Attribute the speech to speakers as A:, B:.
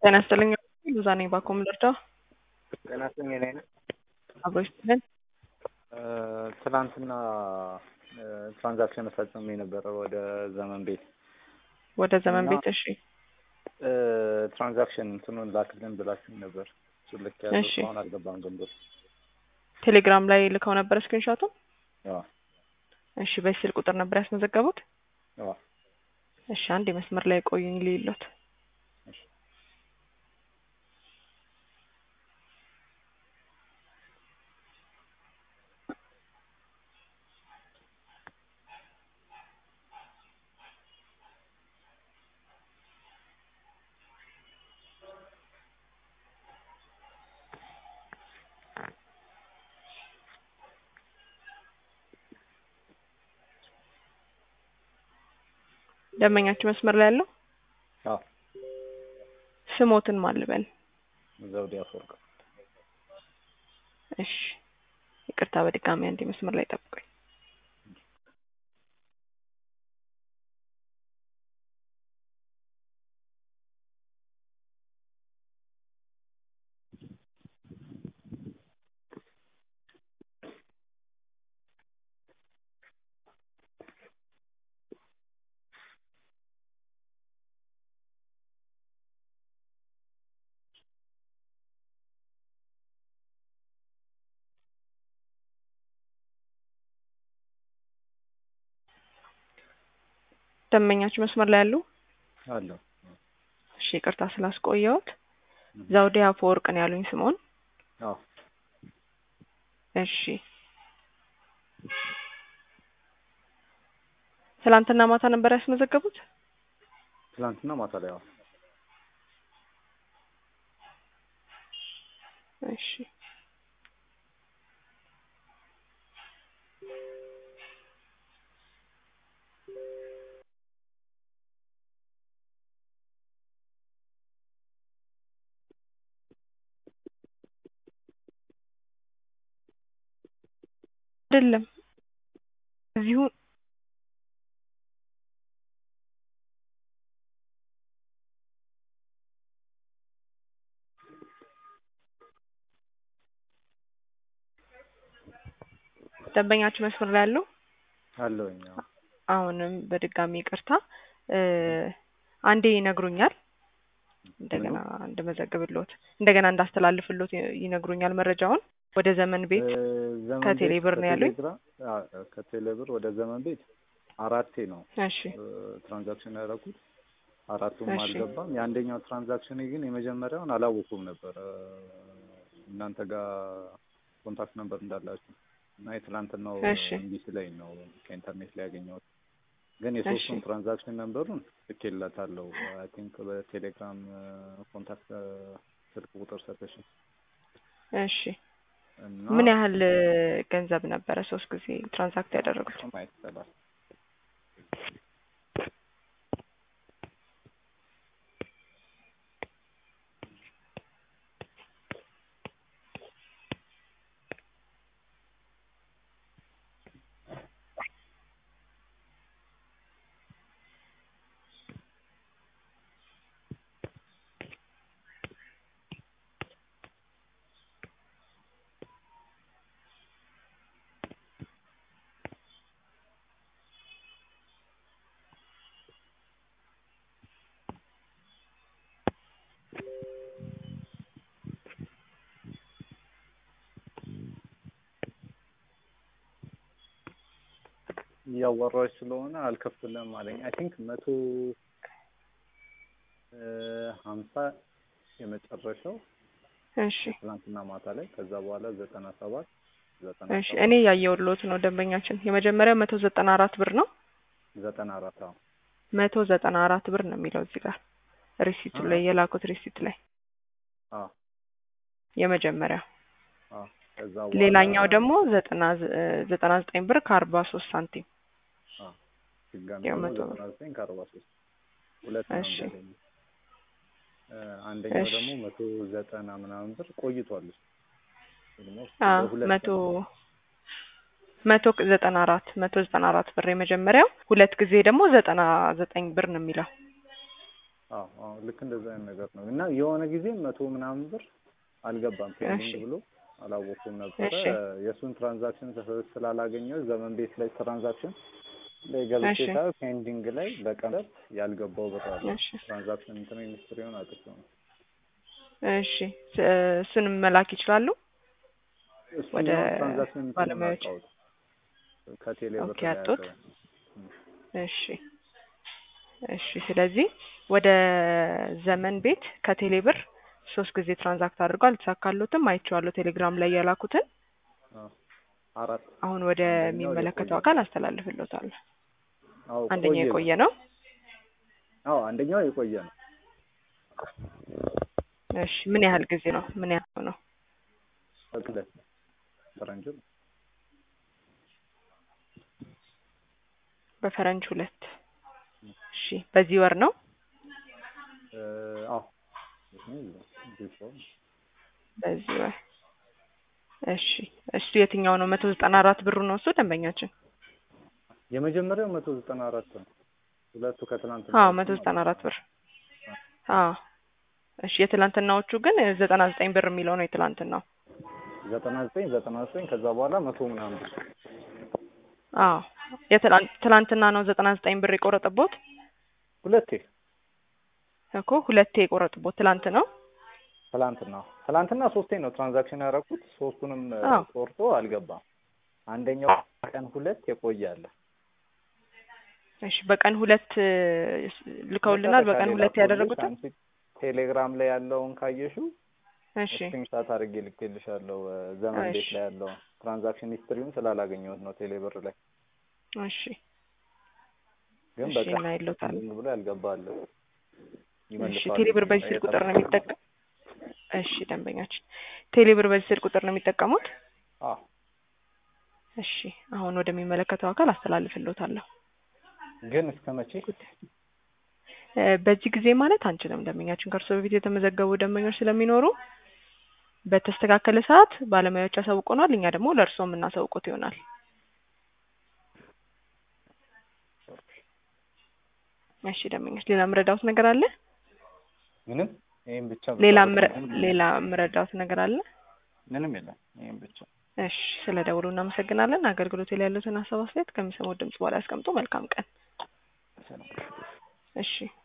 A: ጤና ይስጥልኝ ሎዛ ነኝ ባኮም ልርዳ
B: ጤና ይስጥልኝ እኔ ነኝ።
A: አብሮ ይስጥልን
B: ትናንትና ትራንዛክሽን ፈጽሜ ነበረ ወደ ዘመን ቤት
A: ወደ ዘመን
B: እና-
A: ቤት እሺ
B: ትራንዛክሽን እንትኑን ላክልን ብላችሁኝ ነበር። እሱ ልክ ያለው
A: እሺ።
B: እስካሁን አልገባም ገንዘብ።
A: ቴሌግራም ላይ ልከው ነበር ስክሪንሾቱ
B: አዎ
A: እሺ በዚህ ስልክ ቁጥር ነበር ያስመዘገቡት
B: አዎ
A: እሺ አንድ የመስመር ላይ ቆዩኝ ልይሎት
B: እሺ።
A: ደንበኛችሁ መስመር ላይ ያለው
B: አዎ
A: ስሞትን ማን ልበል
B: ዘውዴ አፈወርቅ
A: እሺ ይቅርታ በድጋሚ አንድ መስመር ላይ ጠብቁኝ ደንበኛችሁ መስመር ላይ ያሉ
B: አለሁ።
A: እሺ ይቅርታ ስላስቆየሁት ዘውዴ አፈወርቅ ነው ያሉኝ ስሞን
B: አዎ
A: እሺ ትላንትና ማታ ነበር ያስመዘገቡት
B: ትናንትና ማታ ላይ አዎ
A: እሺ አይደለም እዚሁ ደንበኛችሁ መስመር ላይ ያሉ
B: አለሁኝ። አዎ
A: አሁንም በድጋሚ ይቅርታ እ አንዴ ይነግሩኛል እንደገና እንድመዘግብልዎት እንደገና እንዳስተላልፍልዎት ይ- ይነግሩኛል መረጃውን ወደ ዘመን ቤት
B: እ ዘመን
A: ከቴሌ
B: ቤት
A: ብር ነው ያሉኝ?
B: ከቴሌግራ- አዎ፣ ከቴሌ ብር ወደ ዘመን ቤት አራቴ ነው
A: እሺ
B: እ ትራንዛክሽን ያደረኩት አራቱም
A: እሺ።
B: አልገባም። የአንደኛው ትራንዛክሽን ግን የመጀመሪያውን አላወኩም ነበር እ እናንተ ጋር ኮንታክት ነበር እንዳላችሁ እና የትላንትናው
A: እሺ።
B: እምቢ ስለኝ ነው ከኢንተርኔት ላይ ያገኘሁት። ግን የሶስቱን
A: እሺ።
B: ትራንዛክሽን ነንበሩን ልኬላታለሁ። አይ ቲንክ በቴሌግራም ኮንታክት ስልክ ቁጥር ሰጠሽ
A: እሺ
B: እና
A: ምን ያህል እ ገንዘብ ነበረ ሶስት ጊዜ ትራንዛክት ያደረጉት
B: ማየት ይቻላል። እያወራች ስለሆነ አልከፍልም አለኝ። አይ ቲንክ መቶ እ ሀምሳ የመጨረሻው
A: እሺ
B: ትናንትና ማታ ላይ ከዛ በኋላ ዘጠና ሰባት ዘጠና
A: እሺ
B: ሰባት
A: እኔ ያየሁልዎት ነው ደንበኛችን የመጀመሪያው መቶ ዘጠና አራት ብር ነው
B: ዘጠና አራት አዎ
A: መቶ ዘጠና አራት ብር ነው የሚለው እዚህ ጋር ሪሲቱ ላይ የላኩት ሪሲት ላይ
B: አዎ
A: የመጀመሪያው
B: አዎ ከዛ በኋላ
A: ሌላኛው ደግሞ ዘጠና ዘ- እ ዘጠና ዘጠኝ ብር ከአርባ ሶስት ሳንቲም
B: አዎ ድጋሚ
A: ያው
B: ደግሞ
A: መቶ ብር።
B: ዘጠና ዘጠኝ ከአርባ ሶስት ሁለት ነው
A: እሺ።
B: ያገኘሁት። እ አንደኛው
A: እሺ።
B: ደግሞ መቶ ዘጠና ምናምን ብር ቆይቷል እሱ Almost
A: አዎ
B: በሁለት
A: መቶ
B: ቀን
A: መቶ ዘጠና አራት መቶ ዘጠና አራት ብር የመጀመሪያው ሁለት ጊዜ ደግሞ ዘጠና ዘጠኝ ብር ነው የሚለው
B: አዎ አዎ ልክ እንደዛ አይነት ነገር ነው እና የሆነ ጊዜ መቶ ምናምን ብር አልገባም ፔንዲንግ
A: እሺ።
B: ብሎ አላወኩም ነበረ
A: እሺ።
B: የእሱን ትራንዛክሽን ስላላገኘው ዘመን ቤት ላይ ትራንዛክሽን ላይ ገብቼ
A: እሺ።
B: ሳየው ፔንዲንግ ላይ በቀን ሁለት ያልገባው ብር አለ
A: እሺ
B: ትራንዛክሽን እንትን ሚኒስትሪውን አጥቼው ነው
A: እሺ ስ- እሱንም መላክ ይችላሉ።
B: እሱን
A: ወደ
B: ያው ትራንዛክሽን እንትኑን
A: ባለሙያዎች
B: አጣሁት ከቴሌ ብር
A: ኦኬ፣
B: ላይ
A: አጡት?
B: ያለውን
A: እሺ እሺ። ስለዚህ ወደ ዘመን ቤት ከቴሌ ብር ሶስት ጊዜ ትራንዛክት አድርገው አልተሳካሎትም። አይቼዋለሁ ቴሌግራም ላይ የላኩትን።
B: አዎ አራት
A: አሁን
B: አንደኛው
A: ወደሚመለከተው
B: የቆየ
A: አካል አስተላልፍሎታለሁ።
B: አዎ
A: አንደኛው
B: ቆየ
A: የቆየ ነው።
B: አዎ አንደኛው የቆየ ነው
A: እሺ ምን ያህል ጊዜ ነው? ምን ያህል ነው?
B: ሁለት ፈረንጅ ነው
A: በፈረንጅ ሁለት። እሺ በዚህ ወር ነው።
B: እ አዎ እዚህ ሰው
A: በዚህ ወር እሺ። እሱ የትኛው ነው? መቶ ዘጠና አራት ብሩ ነው እሱ ደንበኛችን።
B: የመጀመሪያው መቶ ዘጠና አራት ነው። ሁለቱ ከትናንት
A: አዎ መቶ ዘጠና አራት ብር። አዎ እሺ። የትላንትናዎቹ ግን ዘጠና ዘጠኝ ብር የሚለው ነው የትላንትናው።
B: ዘጠና ዘጠኝ ዘጠና ዘጠኝ ከዛ በኋላ መቶ ምናምን ብር
A: አዎ የትላንት ትላንትና ነው ዘጠና ዘጠኝ ብር የቆረጠቦት
B: ሁለቴ
A: እኮ ሁለቴ የቆረጥቦት ትላንት ነው።
B: ትላንትና ትላንትና ሶስቴ ነው ትራንዛክሽን ያደረኩት ሶስቱንም እ,
A: አዎ።
B: ቆርጦ አልገባም። አንደኛው ቀን ሁለት የቆየ አለ
A: እሺ በቀን ሁለት እ, ልከውልናል።
B: መጨረሻ
A: በቀን
B: ላይ
A: ሁለት
B: ላኩልሽ።
A: ያደረጉትን
B: አንቺ ቴሌግራም ላይ ያለውን ካየሽው
A: እሺ
B: ስክሪንሻት አድርጌ ልኬልሻለሁ። እ, ዘመን ቤት
A: እሺ።
B: ላይ ያለውን ትራንዛክሽን ሂስትሪውን ስላላገኘሁት ነው ቴሌብር ላይ
A: እሺ
B: ግን
A: እሺ
B: በቃ
A: እናይሎታል።
B: ዝም ብሎ ያልገባለ
A: እሺ ቴሌብር በዚህ ስልክ ቁጥር ነው የሚጠቀም። እሺ ደንበኛችን ቴሌብር በዚህ ስልክ ቁጥር ነው የሚጠቀሙት።
B: አዎ
A: እሺ አሁን ወደሚመለከተው አካል አስተላልፍልዎታለሁ።
B: ግን እስከ መቼ
A: እ፣ በዚህ ጊዜ ማለት አንችልም። ደንበኛችን ከእርሶ በፊት የተመዘገቡ ደንበኞች ስለሚኖሩ በተስተካከለ ሰዓት ባለሙያዎች ያሳውቁናል። እኛ ደግሞ ለእርሶ የምናሳውቁት ይሆናል። እሺ ደንበኞች ሌላ ምረዳውት ነገር አለ?
B: ምንም ይሄን ብቻ
A: ሌላ
B: ብታወጣ
A: ምረ
B: ምንም
A: ሌላ ምረዳውት ነገር አለ?
B: ምንም የለም። ይሄን ብቻ
A: እሺ ስለ ደውሉ እናመሰግናለን። አገልግሎት ላይ ያሉትን ሀሳብ አስተያየት ከሚሰሙት ድምጽ በኋላ ያስቀምጡ። መልካም ቀን።
B: ሰላም
A: እሺ